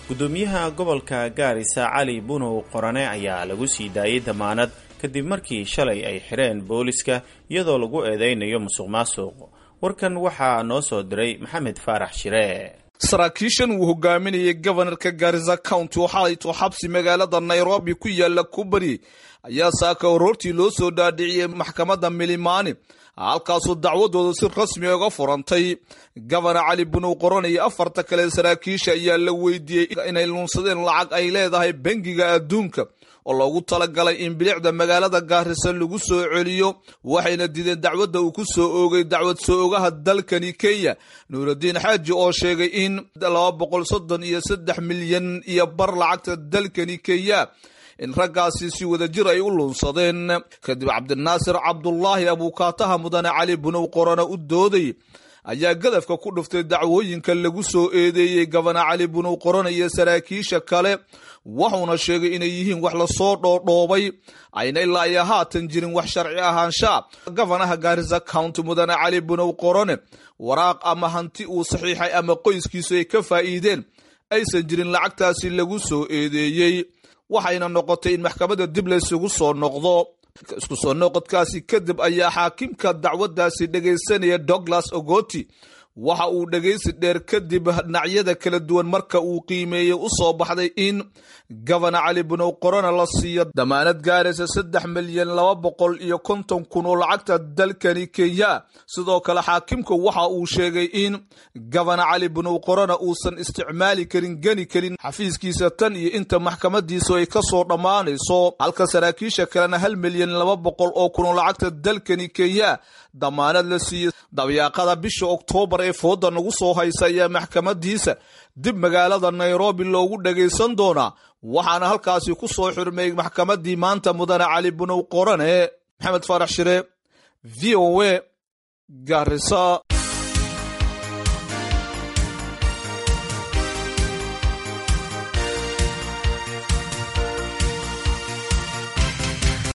gudoomiyaha gobolka gaarisa cali bunow qorane ayaa lagu sii daayey damaanad kadib markii shalay ay xidheen booliska iyadoo lagu eedeynayo musuq maasuq warkan waxaa noo soo diray maxamed faarax shire saraakiishan uu hogaaminayay gobanarka gaarisa county oo xalayto xabsi magaalada nairobi ku yaala kubari ayaa saaka aroortii loo soo dhaadhiciyey maxkamadda milimani halkaasuu dacwadooda si rasmi uga furantay gobana cali bunow qoran iyo afarta kale saraakiisha ayaa la weydiiyey inay luunsadeen lacag ay leedahay bangiga adduunka oo loogu talagalay in bilicda magaalada gaarisa lagu soo celiyo waxayna dideen dacwadda uu ku soo oogay dacwad soo ogaha dalkani kenya nuuraddiin xaaji oo sheegay in laba boqol soddon iyo saddex milyan iyo bar lacagta dalkani kenya in raggaasi si wadajir ay u luunsadeen kadib cabdinaasir cabdulaahi abuukaataha mudane cali bunow qorana u dooday ayaa gadafka ku dhuftay dacwooyinka lagu soo eedeeyey gabana cali bunow qorana iyo saraakiisha kale wuxuuna sheegay inay yihiin wax lasoo dhoodhoobay ayna ilaa iyo haatan jirin wax sharci ahaanshaa gabanaha gaarisa county mudane cali bunow qorane waraaq ama hanti uu saxiixay ama qoyskiisu ay ka faa'iideen aysan jirin lacagtaasi lagu soo eedeeyey waxayna noqotay in maxkamadda dib laysugu soo noqdo isku soo noqodkaasi kadib ayaa xaakimka dacwaddaasi dhegaysanaya douglas ogoti waxa uu dhegaysi dheer kadib dhinacyada kala duwan marka uu qiimeeyey u soo baxday in gabana cali bunow qorona la siiyo damaanad gaaraysa saddex milyan laba boqol iyo konton kun oo lacagta dalkani kenya sidoo kale xaakimku waxa uu sheegay in gabana cali bunow qorona uusan isticmaali karin geni karin xafiiskiisa tan iyo inta maxkamadiisu ay ka soo dhammaanayso halka saraakiisha kalena hal milyan laba boqol oo kun oo lacagta dalkani kenya damaanad la siiyey dabyaaqada bisha oktoobar ee fooda nagu soo haysa ayaa maxkamadiisa dib magaalada nairobi loogu dhagaysan doonaa waxaana halkaasi ku soo xurmeeyey maxkamadii maanta mudane cali bunow qorane maxamed faarax shire v o a garisa